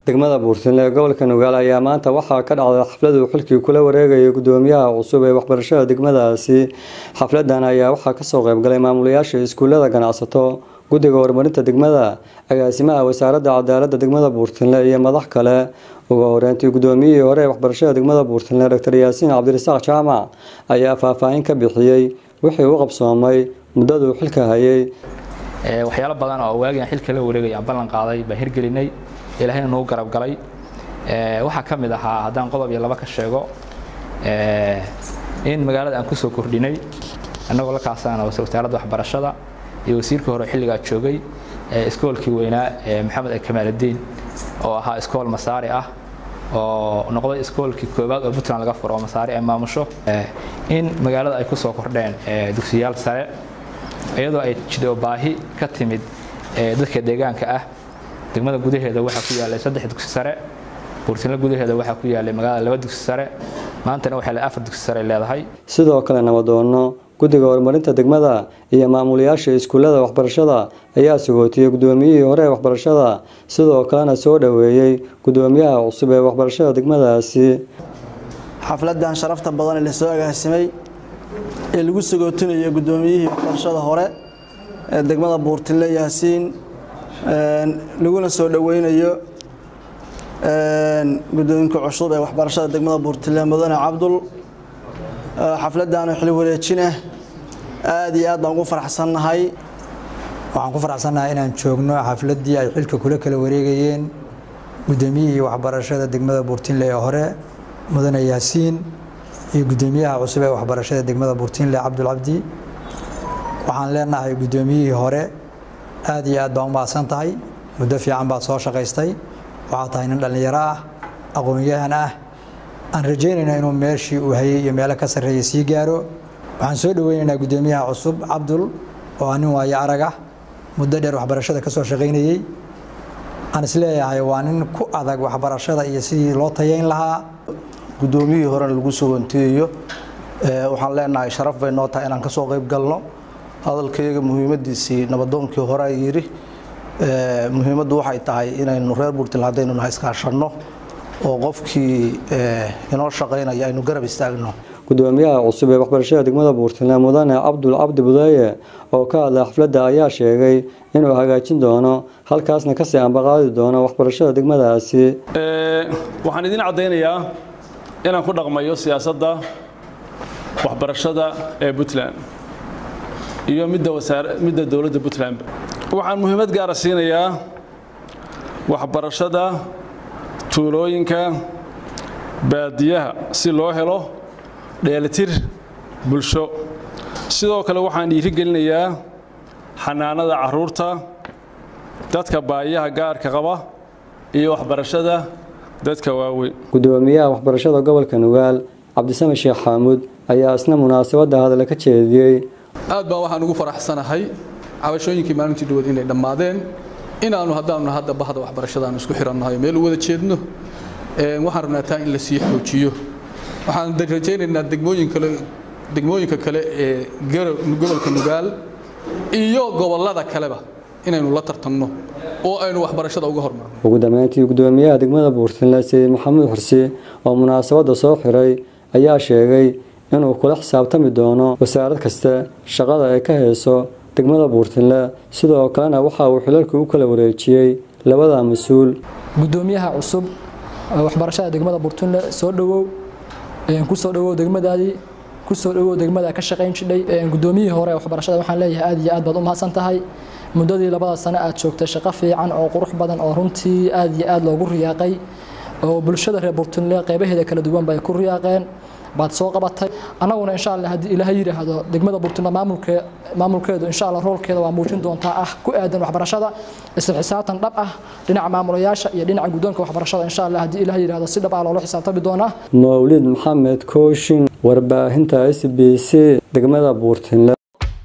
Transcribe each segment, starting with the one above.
degmada buurtinle ee gobolka nugaal ayaa maanta waxaa ka dhacday xaflad uu xilkii kula wareegayay gudoomiyaha cusub ee waxbarashada degmadaasi xafladan ayaa waxaa kasoo qeybgalay maamulayaasha iskuulada ganacsato guddiga horumarinta degmada agaasimaha wasaaradda cadaalada degmada buurtinle iyo madax kale ugu horeyntii gudoomiyihii hore ee waxbarashada degmada buurtinle doctor yaasiin cabdirasaaq jaamac ayaa faahfaahin ka bixiyey wixii u qabsoomay muddaduu xilka hayay waxyaalo badan oo waagian xilka la wareegay aan ballan qaaday baan hirgelinay ilaahayna nagu garab galay waxaa ka mid ahaa haddaan qodob iyo laba ka sheego in magaalada aan kusoo kordhinay annagoo la kaasana wasaaradda waxbarashada iyo wasiirkii hore xilligaa joogay iskoolkii weynaa maxamed kamaaludiin oo ahaa iskool masaari ah oo noqday iskoolkii koowaad oo puntland laga furo oo masaari ay maamusho in magaalada ay kusoo kordheen dugsiyaal sare iyadoo ay jidho baahi ka timid dadka deegaanka ah degmada gudaheeda waxaa ku yaalay saddex dugsi sare buurtinle gudaheeda waxaa ku yaalay magaalada laba dugsi sare maantana waxay afar dugsi sare leedahay sidoo kale nabadoono guddiga horumarinta degmada iyo maamulayaasha iskuullada waxbarashada ayaa sugootiyey gudoomiyihii hore ee waxbarashada sidoo kalena soo dhoweeyey gudoomiyaha cusub ee waxbarashada degmadaasi xafladan sharafta badan ee lasoo agaasimay ee lagu sagootinayo gudoomiyihii waxbarashada hore ee degmada buurtinle yaasiin laguna soo dhoweynayo gudoominka cusub ee waxbarashada degmada buurtinle mudane cabdul xafladan xili wareejinah aad iyo aad baan ugu faraxsannahay waxaan ku faraxsannahay inaan joogno xafladdii ay xilka kula kala wareegayeen gudoomiyihii waxbarashada degmada buurtinle ee hore mudane yaasiin iyo gudoomiyaha cusub ee waxbarashada degmada buurtinle cabdul cabdi waxaan leenahay gudoomiyihii hore aad iyo aad baan u mahadsan tahay muddo fiican baad soo shaqaystay waxaa tahay nin dhallinyaro ah aqoon-yahan ah aan rajaynayna inuu meeshii uu hayay iyo meelo ka sarreeya sii gaaro waxaan soo dhoweynaynaa gudoomiyaha cusub cabdul oo ah nin waayo arag ah muddo dheer waxbarashada ka soo shaqaynayey aan isleeyahay waa nin ku adag waxbarashada iyo sidii loo tayayn lahaa gudoomiyihii horena lagu sugantiyayo waxaan leenahay sharaf bay noo tahay inaan ka soo qayb galno hadalkayaga muhiimadiisii nabadoonkii hore ay yidhi muhiimaddu waxay tahay inaynu reer buurtil haddaynu nahay iskaashanno oo qofkii inoo shaqaynaya aynu garab istaagno gudoomiyaha cusub ee waxbarashada degmada buurtinle mudane cabdul cabdi budeeye oo ka hadlay xafladda ayaa sheegay inuu hagaajin doono halkaasna kasii ambaqaadi doono waxbarashada degmadaasi waxaan idiin caddaynayaa inaan ku dhaqmayo siyaasadda waxbarashada ee puntland iyo midda dowladda puntland waxaan muhiimad gaara siinayaa waxbarashada tuulooyinka baadiyaha si loo helo dheelitir bulsho sidoo kale waxaan dhiirigelinayaa xanaanada caruurta dadka baayaha gaarka qaba iyo waxbarashada dadka waaweyn gudoomiyaha waxbarashada gobolka nugaal cabdisame sheekh xaamuud ayaa isna munaasabadda hadale ka jeediyey aad baan waxaan ugu faraxsanahay cabashooyinkii maalintii dhawood inay dhammaadeen inaannu haddaannu hadda bahda waxbarashadaannu isku xirannahay meel u wada jeedno waxaan rabnaa taa in la sii xoojiyo waxaan rajaynaynaa degmooyin kale degmooyinka kale ee gobolka nugaal iyo gobollada kaleba inaynu la tartanno oo aynu waxbarashada uga hormarno ugu dambeyntii gudoomiyaha degmada buurtinle sayid maxamuud xursi oo munaasabadda soo xiray ayaa sheegay inuu kula xisaabtami doono wasaarad kasta shaqada ay ka hayso degmada buurtinle sidoo kalena waxa uu xilalkii u kala wareejiyey labada mas-uul gudoomiyaha cusub waxbarashada degmada buurtinle soo dhowow kusoo dhowow degmadaadii kusoo dhowow degmada ka shaqayn jidhay gudoomiyihii hore waxbarashada waxaan leeyahay aad iyo aad baad u mahadsan tahay muddadii labada sano aad joogtay shaqo fiican oo qurux badan oo runtii aad iyo aad loogu riyaaqay oo bulshada reer buurtinle qeybaheeda kala duwan bay ku riyaaqeen baad soo qabatay annaguna insha allah haddii ilaahay yidhaahdo degmada buurtinle maamulke maamulkeedu insha allah roolkeeda waa muujin doontaa ah ku aadan waxbarashada isla xisaabtan dhab ah dhinaca maamulayaasha iyo dhinaca guddoonka waxbarashada insha allah haddii ilaahay yidhaahdo si dhab ah loola xisaabtami doonaa mawlid maxamed kooshin warbaahinta s b c degmada buurtinle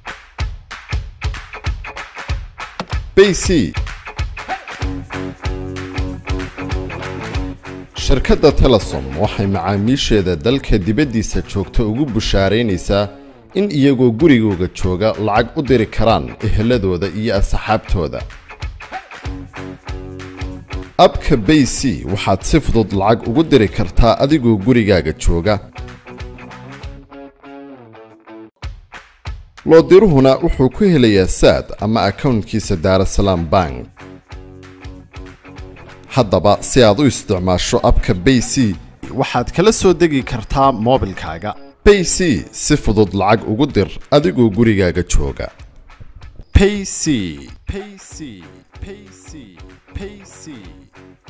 bc shirkadda telesom waxay macaamiisheeda dalka dibaddiisa joogta ugu bushaaraynaysaa in iyagoo gurigooga jooga lacag u diri karaan eheladooda iyo asxaabtooda abka bay c waxaad si fudud lacag ugu diri kartaa adigoo gurigaaga jooga loodiruhuna wuxuu ku helayaa saad ama akownkiisa daarasalaam bank haddaba si aad u isticmaasho abka bay c waxaad kala soo degi kartaa moobilkaaga bay c si fudud lacag ugu dir adigoo gurigaaga jooga payc payc payc payc